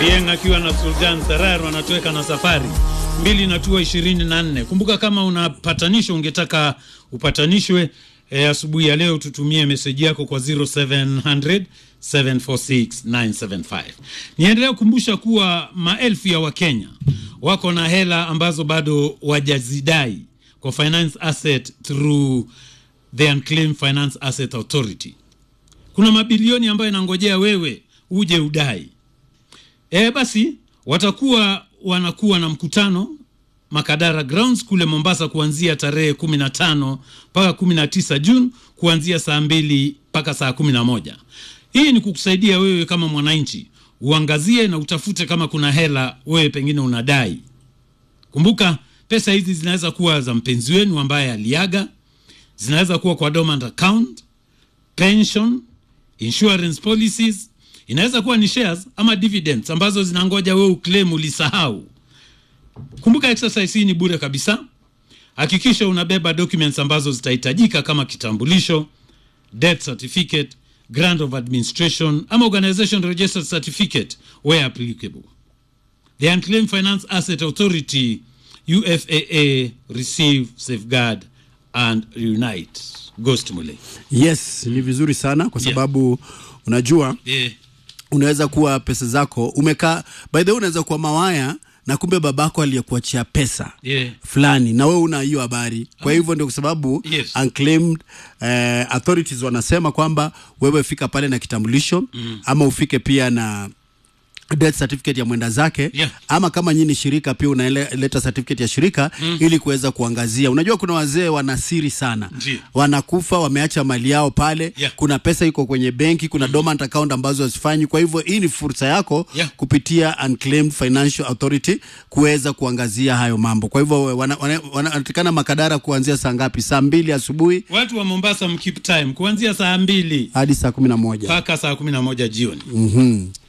Obieng akiwa na Sultan Sarar wanatoweka na safari mbili natua ishirini na nne. Kumbuka kama una patanisho ungetaka upatanishwe e, asubuhi ya leo tutumie meseji yako kwa 0700 746 975. Niendelea kukumbusha kuwa maelfu ya Wakenya wako na hela ambazo bado wajazidai kwa finance asset through the Unclaimed Finance Asset Authority. Kuna mabilioni ambayo inangojea wewe uje udai. E, basi watakuwa wanakuwa na mkutano Makadara Grounds kule Mombasa kuanzia tarehe 15 mpaka 19 Juni kuanzia saa mbili mpaka saa 11. Hii ni kukusaidia wewe kama mwananchi uangazie na utafute kama kuna hela wewe pengine unadai. Kumbuka pesa hizi zinaweza kuwa za mpenzi wenu ambaye aliaga, zinaweza kuwa kwa dormant account, pension, insurance policies, inaweza kuwa ni shares ama dividends ambazo zinangoja wewe uclaim ulisahau. Kumbuka exercise hii ni bure kabisa. Hakikisha unabeba documents ambazo zitahitajika kama kitambulisho, death certificate, grant of administration ama organization registered certificate where applicable. The Unclaimed Finance Asset Authority UFAA receive, safeguard and reunite. Ghost Mule. Yes, ni vizuri sana kwa sababu unajua Yeah. unaweza kuwa pesa zako umekaa, by the way, unaweza kuwa mawaya na kumbe babako aliyekuachia pesa Yeah. fulani na wewe una hiyo habari. Kwa hivyo ndio kwa sababu Yes. unclaimed eh, authorities wanasema kwamba wewe fika pale na kitambulisho ama ufike pia na death certificate ya mwenda zake Yeah. ama kama nyinyi shirika pia unaleta certificate ya shirika ili kuweza kuangazia. Unajua kuna wazee wana siri sana, Ndiyo. wanakufa wameacha mali yao pale Yeah. kuna pesa iko kwenye benki, kuna dormant account ambazo hazifanyi. Kwa hivyo hii ni fursa yako Yeah. kupitia Unclaimed Financial Authority kuweza kuangazia hayo mambo. Kwa hivyo wanatakana wana, wana, wanatakana Makadara kuanzia saa ngapi? Saa mbili asubuhi Watu wa Mombasa mkeep time kuanzia saa mbili hadi saa kumi na moja. mpaka saa 11 jioni. Mhm.